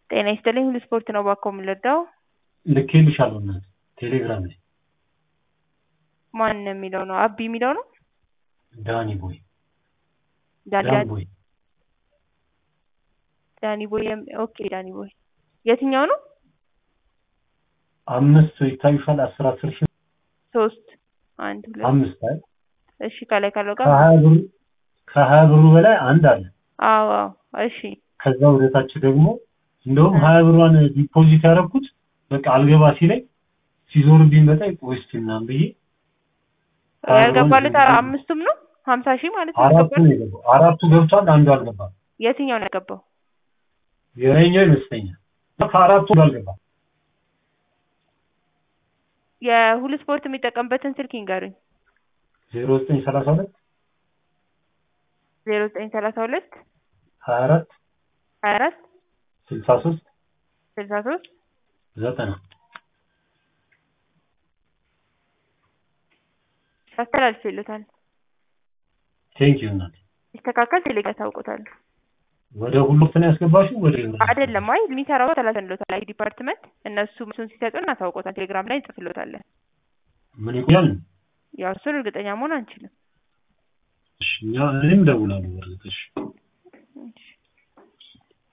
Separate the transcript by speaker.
Speaker 1: ጤና ይስጥልኝ ሁሉ ስፖርት ነው እባክዎ የምንረዳው?
Speaker 2: ልኬልሻለሁ እናቴ ቴሌግራም ላይ
Speaker 1: ማን የሚለው ነው አቢ የሚለው ነው?
Speaker 2: ዳኒ ቦይ
Speaker 1: ዳኒ
Speaker 2: ዳኒ ቦይ
Speaker 1: ዳኒ ቦይ የም- ኦኬ ዳኒ ቦይ የትኛው ነው?
Speaker 2: አምስት ይታዩሻል አስር አስር ሺህ
Speaker 1: ሶስት አንድ ሁለት
Speaker 2: አምስት አይ
Speaker 1: እሺ ከላይ ካለው ጋር
Speaker 2: ከሀያ ብሩ ከሀያ ብሩ በላይ አንድ አለ
Speaker 1: አዎ አዎ እሺ
Speaker 2: ከዛ ወደታች ደግሞ እንደውም ሀያ ብሯን ዲፖዚት ያደረኩት በቃ አልገባ ሲለኝ ሲዞርብኝ በጣም ቆይ እስኪ ምናምን ብዬ
Speaker 1: ያልገባለት አ- አምስቱም ነው ሀምሳ ሺህ ማለት ነው
Speaker 2: አራቱ
Speaker 1: ያልገባለት?
Speaker 2: ነው የገባው አራቱ ገብቷል አንዱ አልገባም
Speaker 1: የትኛው ነው ያገባው?
Speaker 2: የላይኛው ይመስለኛል ከአራቱ አልገባም
Speaker 1: የሁሉ ስፖርት የሚጠቀምበትን ስልክ ይንገሩኝ።
Speaker 2: ዜሮ ዘጠኝ ሰላሳ ሁለት
Speaker 1: ዜሮ ዘጠኝ ሰላሳ ሁለት
Speaker 2: ሀያ አራት
Speaker 1: ሀያ አራት
Speaker 2: ስልሳ ሶስት
Speaker 1: ስልሳ ሶስት
Speaker 2: ዘጠና
Speaker 1: አስተላልፌልዎታል።
Speaker 2: ቴንክ ዩ እናቴ
Speaker 1: ሲስተካከል ቴሌግራም ያሳውቁታል።
Speaker 2: ወደ ሁሉ ነው ያስገባሽው ወደ
Speaker 1: አይደለም አይ የሚሰራው ተላልፈንልዎታል። አይ ዲፓርትመንት እነሱ እሱን ሲሰጡን እናሳውቆታል። ቴሌግራም ላይ እንጽፍልዎታለን።
Speaker 2: ምን ይቆያል
Speaker 1: ያው እሱን እርግጠኛ መሆን አንችልም።
Speaker 2: እሺ እኛ እኔም እደውላለሁ በእርግጥ እሺ